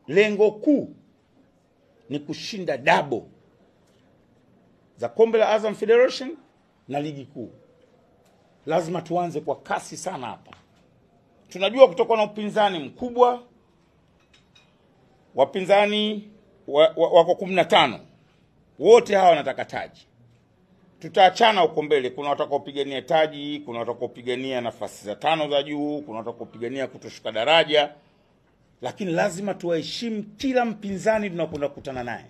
lengo kuu ni kushinda dabo za kombe la Azam Federation na ligi kuu. Lazima tuanze kwa kasi sana hapa. Tunajua kutakuwa na upinzani mkubwa, wapinzani wa, wa, wako kumi na tano, wote hawa wanataka taji. Tutaachana huko mbele, kuna watakaopigania taji, kuna watakaopigania nafasi za tano za juu, kuna watakaopigania kutoshuka daraja, lakini lazima tuwaheshimu kila mpinzani tunakwenda kukutana naye.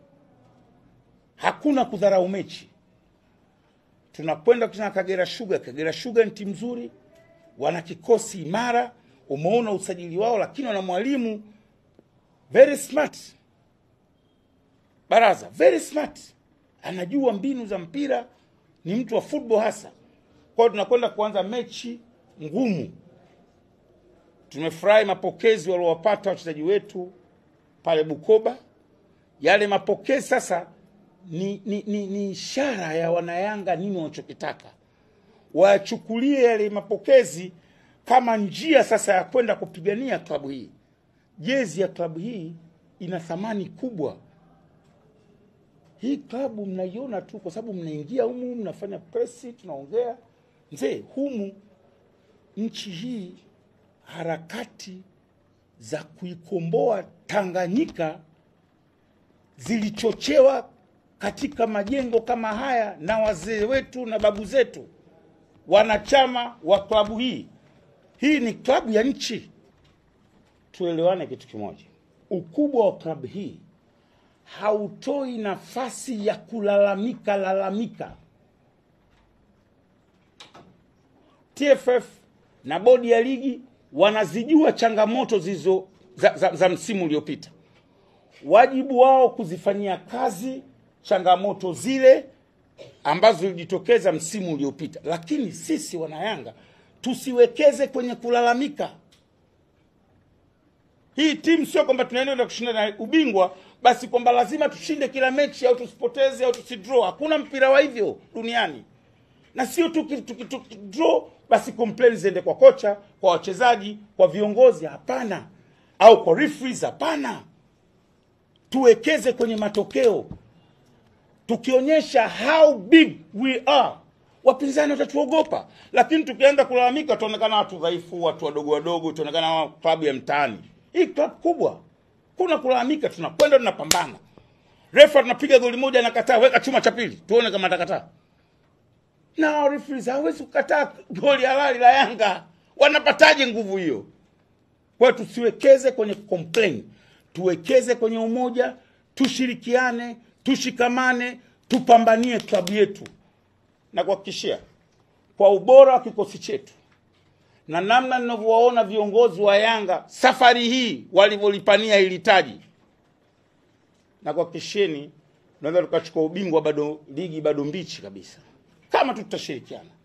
Hakuna kudharau mechi. Tunakwenda kutana na Kagera Sugar. Kagera Sugar ni timu nzuri, wana kikosi imara, umeona usajili wao, lakini wana mwalimu very smart, Baraza very smart, anajua mbinu za mpira, ni mtu wa football hasa. Kwa hiyo tunakwenda kuanza mechi ngumu. Tumefurahi mapokezi waliowapata wachezaji wetu pale Bukoba. Yale mapokezi sasa ni, ni, ni, ni ishara ya wanayanga nini wanachokitaka. Wachukulie yale mapokezi kama njia sasa ya kwenda kupigania klabu hii. Jezi ya klabu hii ina thamani kubwa. Hii klabu mnaiona tu kwa sababu mnaingia humu, mnafanya presi, tunaongea. Mzee, humu nchi hii harakati za kuikomboa Tanganyika zilichochewa katika majengo kama haya na wazee wetu na babu zetu, wanachama wa klabu hii. Hii ni klabu ya nchi. Tuelewane kitu kimoja, ukubwa wa klabu hii hautoi nafasi ya kulalamika lalamika. TFF na bodi ya ligi wanazijua changamoto zilizo za, za, za msimu uliopita. Wajibu wao kuzifanyia kazi changamoto zile ambazo zilijitokeza msimu uliopita, lakini sisi wanayanga tusiwekeze kwenye kulalamika. Hii timu sio kwamba tunaenda kushinda na ubingwa basi kwamba lazima tushinde kila mechi au tusipoteze au tusidraw. Hakuna mpira wa hivyo duniani, na sio tu tukidraw basi complain ziende kwa kocha, kwa wachezaji, kwa viongozi. Hapana, au kwa referees. Hapana, tuwekeze kwenye matokeo. Tukionyesha how big we are, wapinzani watatuogopa. Lakini tukianza kulalamika, tutaonekana watu dhaifu, watu wadogo wadogo, tutaonekana klabu ya mtaani. Hii klabu kubwa, kuna kulalamika, tunakwenda tunapambana. Refa tunapiga goli moja, anakataa, weka chuma cha pili, tuone kama atakataa. Na referees hawezi kukataa goli halali la Yanga, wanapataje nguvu hiyo? Kwa hiyo tusiwekeze kwenye complain, tuwekeze kwenye umoja, tushirikiane, tushikamane, tupambanie klabu yetu, na kuhakikishia kwa ubora wa kikosi chetu na namna ninavyowaona viongozi wa Yanga safari hii walivyolipania hili taji, na kuhakikisheni tunaweza tukachukua ubingwa, bado ligi bado mbichi kabisa, kama tu tutashirikiana.